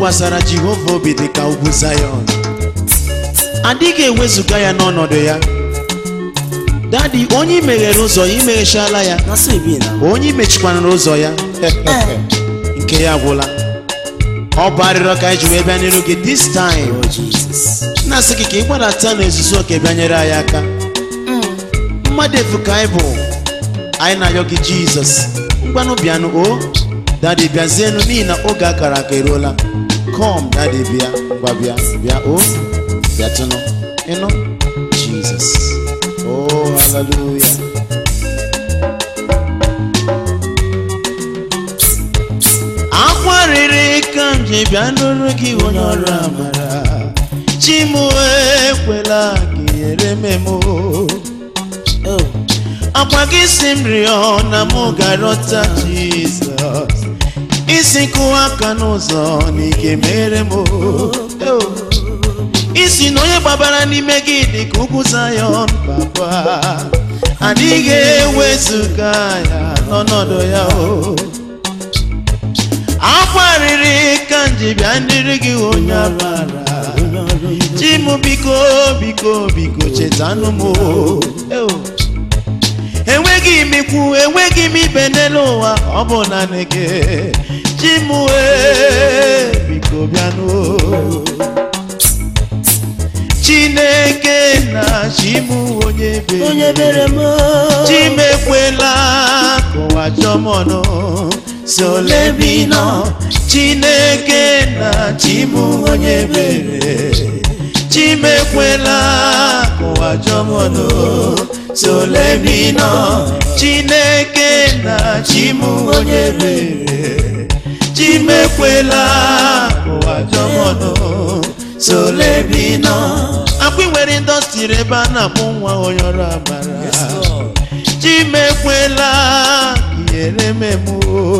tụkwasara jehova obi dị ka ugwu zayọn adịghị ewezụga ya n'ọnọdụ ya dadi onye imeghere ụzọ ya imeghechala ya na so e be na onye imechikwana ụzọ ya nke ya gwụla ọ bụ arịrịọ ka anyị ji wee bịa n'iru gị this time oh jesus na-asị gị ka ị gbadata n'ezuzu oke bịanyere anyị aka mmadụ efu ka anyị bụ anyị na-ayọ gị jizọs ngwanụ bịanụ o dadi bịazienụ n'ihi na oge akara aka eruola kom dadi bịa ngwa bịa bịa o bịatụnụ ịnụ jizọs o haleluya akwarịrị ka m ji bịa nụrụ gị onye ọrụ amara chi m ekwela ka ihere memo oh akwa gị si m rịọ na mụ ga-arọta jizọs isi kụwa aka n'ụzọ na ike mere m Oh. isi na onye gbabara n'ime gị dị ka ugwu zayọn papa adịghị ewezụga ya n'ọnọdụ ya o akwarịrị ka m ji bịa ndịrị gị onye amara onye ọrụ ibe chi m biko biko biko chetanụ m o. Eo. enweghị m ikwu enweghị m ibe n'elu ụwa ọ bụ naanị gị chi m wee biko bịanụ chineke na chi m onye be onye bere m chi m ekwela ka ụwa chọọ m ọnụ si ole bi nọ chineke na chi m onye bere chi m ekwela ka ụwa chọọ m ọnụ si ole bi nọ chineke na chi m onye bere chi m ekwela ka ụwa chọọ m ọnụ si ole bi nọ akwa ị nwere indọstrị ebe a na-akpụ nwa onye ọrụ amara chimekwela ka ihere memo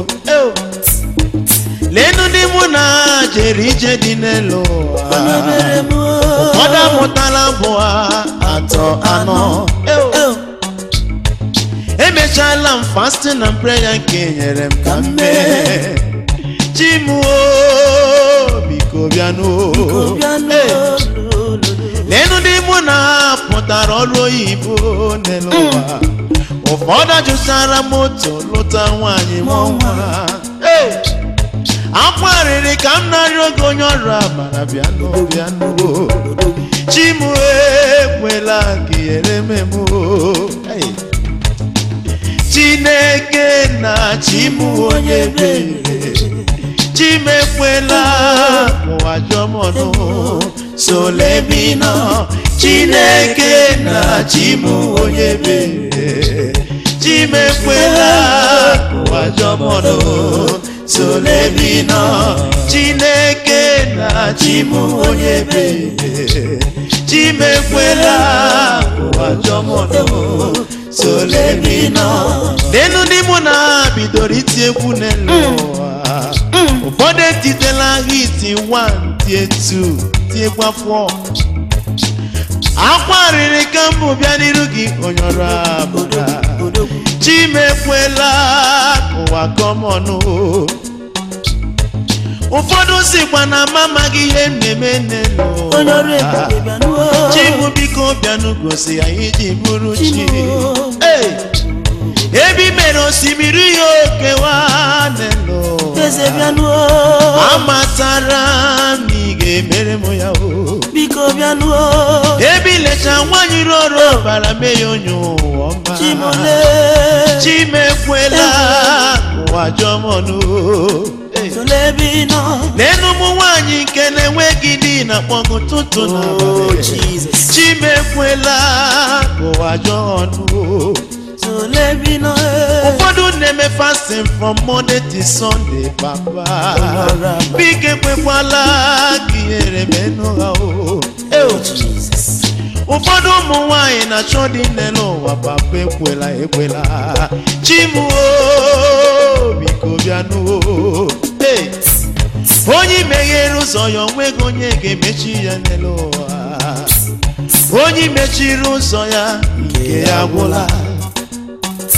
lenu ndị mụ na ha jere ije dị n'elu ụwa onye bere m ụfọdụ amụtala bụ atọ anọ oh emechala m fasting na prayer nke nyere m ka m mee chimuo biko bịanụ bịanụ Hey. lenu ndị mụ na ha pụtara ọrụ oyibo n'elu ụwa ụfọdụ ajụsara moto lụta nwaanyị mụọ nwa Hey! akwarịrị ka m narị oge onye ọrụ amara bịanụ bịanụ chimu ekwela ka ihere memo Hey! chineke na chimu onye bere chimekwela ụwa jọmọnụ solebino chineke na chimu onye bere chimekwela ụwa jọmọnụ solebino chineke na chimu onye bere chimekwela ụwa jọmọnụ solebino lenu ndị mụ na ha bidoro iti egwu n'elu ụwa ụfọdụ etitela hiti 1 tie 2 tiekwa 4 akwarịrị ka mbụ bịa n'iru gị onye ọrụ abụra chimekwela ka ụwa kọmọnụ ụfọdụ sikwa na m amaghị ihe m na-eme n'elu onye ọrụ ụwa ebube bịanụ chibu biko bịanụ gosi anyị ji bụrụ chi Chibu. Hey! ebe i mere osimiri ya okewa n'elu eze bịanụ amatara m na ị ga-emere m ya o biko bịanụ ebe ilecha nwaanyị rụrụ ọbara mee ya onye ụwa ọma chimole chimekwela ụwa jọmọnụ Hey! tolebi nọ lenu ụmụ nwaanyị nke na-enweghị di na kpọgụ tụtụ na oh abalị. jesus chimekwela ka ụwa jọọ ọnụ tolebi nọ ụfọdụ na-eme fasting from monday to sunday papa biko ekwekwala ka ihere menụ ha o oh jesus ụfọdụ ụmụ nwanyị na-achọ dị nne n'ụwa papa ekwela ekwela chimuo biko bịanụ Hey! onye meghere ụzọ ya onweghị onye ga-emechi ya n'elu ụwa onye mechiri ụzọ ya nke ya gwụla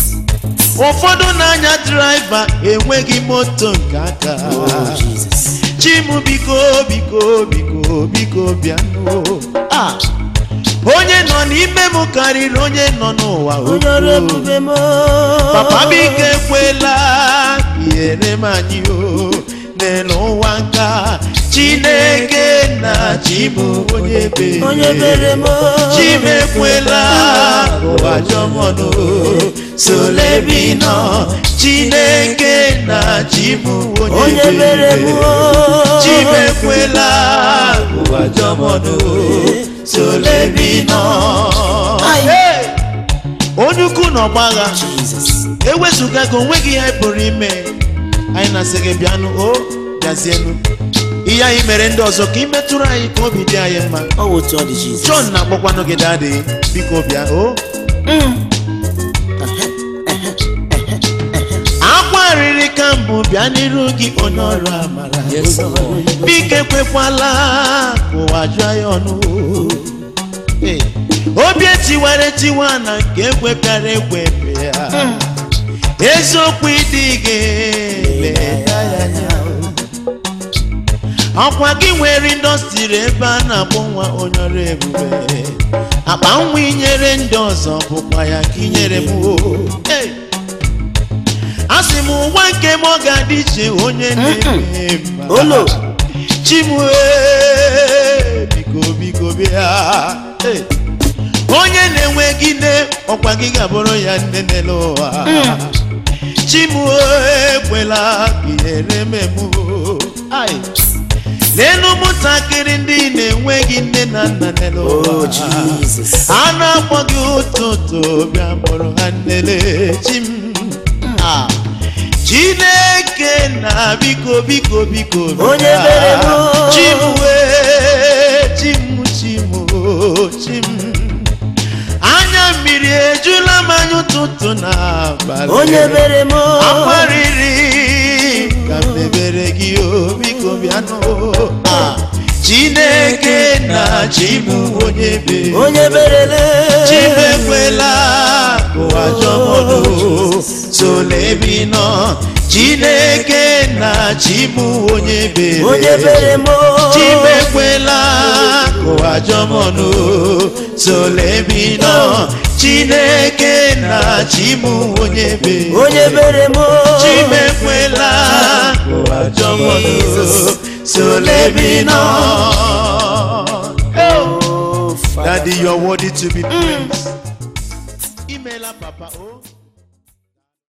ụfọdụ na-anya draiva enweghị moto nke aka oh jesus chimu biko biko biko biko bịanụ Ah! onye nọ n'ime m karịrị onye nọ n'ụwa onye ọrụ ukwuu. ebube m papa biko ekwela ihere m anyị o n'elu ụwa nka chineke na chimu onye bere onye bere m chimekwela ụwa jọmọnụ solebinọ chineke na chimu onye onye bere m bere chimekwela ụwa jọmọnụ solebinọ Ai. Hey! onye ukwu na ọgbagha Jesus ewezụga gị onweghị ihe anyị pụrụ ime anyị na-asị gị bịanụ o bịazienụ ihe anyị mere ndị ọzọ ka ị metụrụ anyị ka obi dị anyị mma ọ wụ otu ọ dị Jesus John na-akpọkwanụ gị dadị biko bịa o akwa riri ka mbụ bịa n'iru gị onye ọrụ amara Yes, Lord. biko ekwekwala ka ụwa jụọ ya ọnụ Hey, obi etiwara etiwa na nke ekwepịara ekwepị ya eziokwu ịdị gị leda ya anya ọkwa gị nwere indọstrị ebe a na-akpọ nwa onye ọrụ ebube akpa nwa inyere ndị ọzọ bụkwa ya ka inyere m o Hey! a sị m ụwa nke m ọ ga-adị iche onye na-eme mma Olo. chimue biko biko bịa Hey! onye na-enweghị nne ọkwa gị ga-abụrụ ya nne n'elu ụwa chimue ekwela ka ihere memụ n'elu ụmụntakịrị ndị na-enweghị nne na nna n'elu oh ụwa Jesus a na-akpọ gị ụtụtụ bịa mụrụ ha nnele chim Ah. chineke na biko biko biko bịa. Onye mere m. chimwe chim chim o, chim anya mmiri ejula m anya ụtụtụ na abalị onye bere m akwarịrị ka m mebere gị o biko bịanụ Ah. chineke na chimụ onye bere onye berele chimekwela ụwa jọmọdụ solebi nọ chineke na chimụ onye bere onye bere m chimekwela ụwa jọmọdụ solebi nọ chineke na chimụ onye bere onye bere m chimekwela ụwa jọmọdụ solebi nọ Oh, Father. Daddy, you're worthy to be praised. Email her, Papa. Oh.